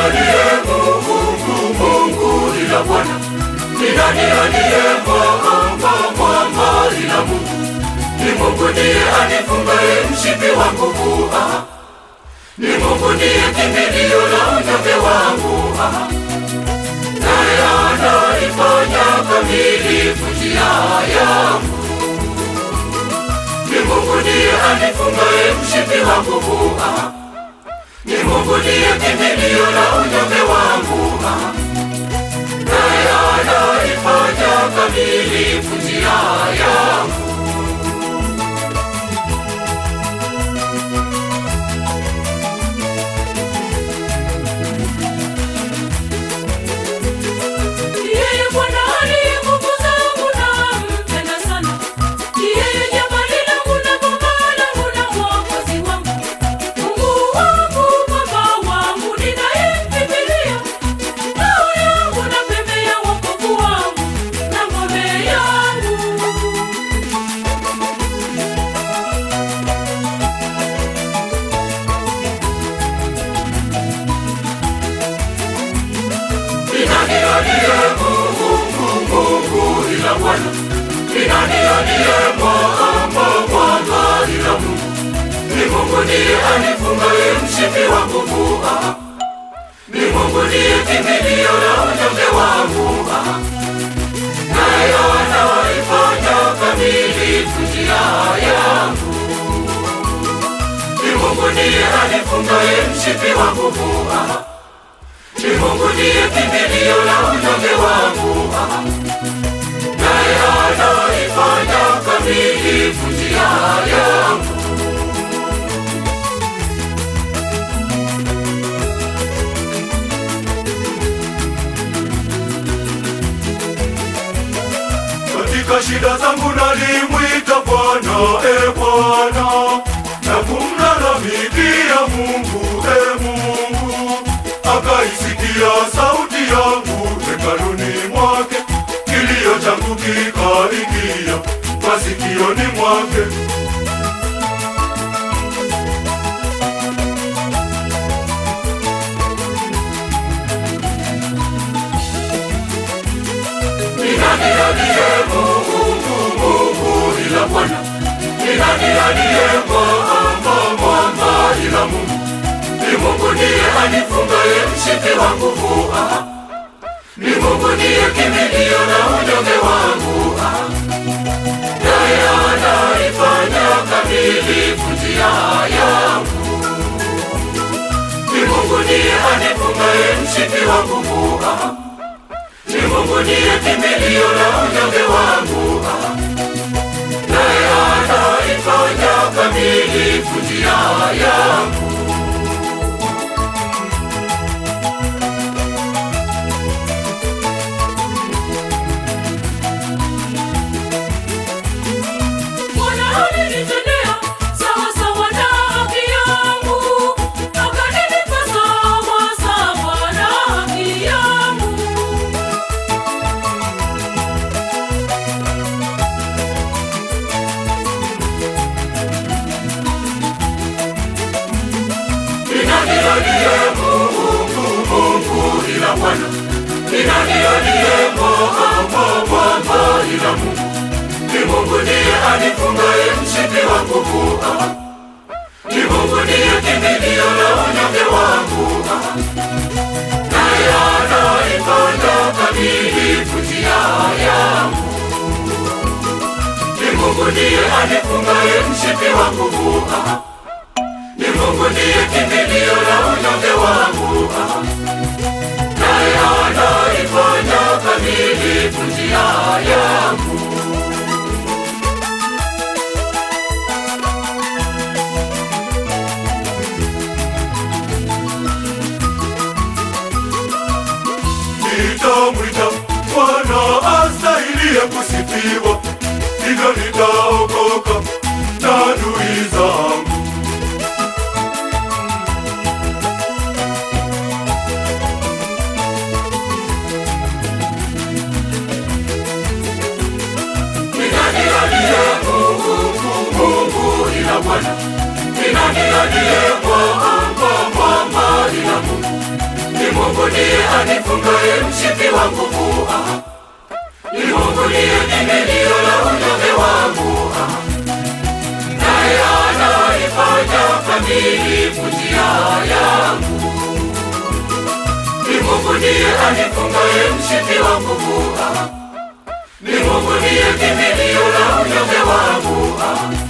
aliye Mungu, Mungu ila Bwana? Ni nani aliye mwamba, mwamba ila Mungu? Ni Mungu ndiye anifungaye mshipi wa nguvu, ah. Ni Mungu ndiye kimbilio la unyonge wangu, ah. Naye anaifanya kamilifu njia yangu. Ni Mungu ndiye anifungaye mshipi wa nguvu, ah. Ni Mungu ndiye kimbilio la unyonge wangu, ah. Naye anaifanya kamilifu njia yangu. Yeye Bwana aliye nguvu zangu nampenda sana. Yeye jabali langu na boma langu na mwokozi wangu. Mungu wangu, Baba wangu, ninayemkimbilia. Ngao yangu na pembe ya wokovu wangu na ngome yangu. Ni nani aliye Mungu, Mungu ila Bwana? Ni nani aliye mwamba, mwamba ila Mungu? Ni Mungu ndiye anifungaye mshipi wa nguvu, ah. Ni Mungu ndiye kimbilio la unyonge wangu, ah. Naye anaifanya kamilifu njia yangu. Ni Mungu ndiye anifungaye mshipi wa nguvu, ah. Ni Mungu ndiye kimbilio la unyonge wangu, ah. naye anaifanya kamilifu njia yangu. Katika shida zangu nalimwita Bwana, e Bwana, na kumlalamikia Mungu, e Mungu, akaisikia sauti yangu hekaluni mwake, kilio changu kikaingia masikioni mwake. Ni nani aliye Mungu, Mungu ila Bwana? Ni nani aliye mwamba, mwamba ila Mungu? Ni Mungu ndiye anifungaye mshipi wa nguvu, ah. Ni Mungu ndiye kimbilio la unyonge wangu, ah. naye anaifanya kamilifu njia yangu. Ni Mungu ndiye anifungaye mshipi wa nguvu, ah. Ni Mungu ndiye kimbilio la unyonge wangu, ah. naye anaifanya kamilifu njia yangu. Bwana alinitendea sawa sawa na haki yangu, akanilipa sawa sawa na haki yangu. Ni nani aliye Mungu, Mungu ila Bwana? Ni nani aliye mwamba, mwamba ila Mungu? Ni Mungu ndiye anifungaye mshipi wa nguvu, ah. Ni Mungu ndiye kimbilio la unyonge wangu, ah. naye anaifanya kamilifu njia yangu. Ni Mungu ndiye anifungaye mshipi wa nguvu, ah. Ni Mungu ndiye kimbilio la unyonge wangu, ah. naye anaifanya kamilifu njia yangu. Nitamwita Bwana astahiliye kusifiwa, hivyo nitaokoka na adui zangu. Ni nani aliye Mungu, Mungu ila Bwana? Ni nani aliye mwamba, mwamba ila Mungu? Ni Mungu ndiye anifungaye mshipi wa nguvu. Ah. Ni Mungu ndiye kimbilio la unyonge wangu. Ah. Naye anaifanya kamilifu njia yangu. Ni Mungu ndiye anifungaye mshipi wa nguvu. Ah. Ni Mungu ndiye kimbilio la unyonge wangu. Ah.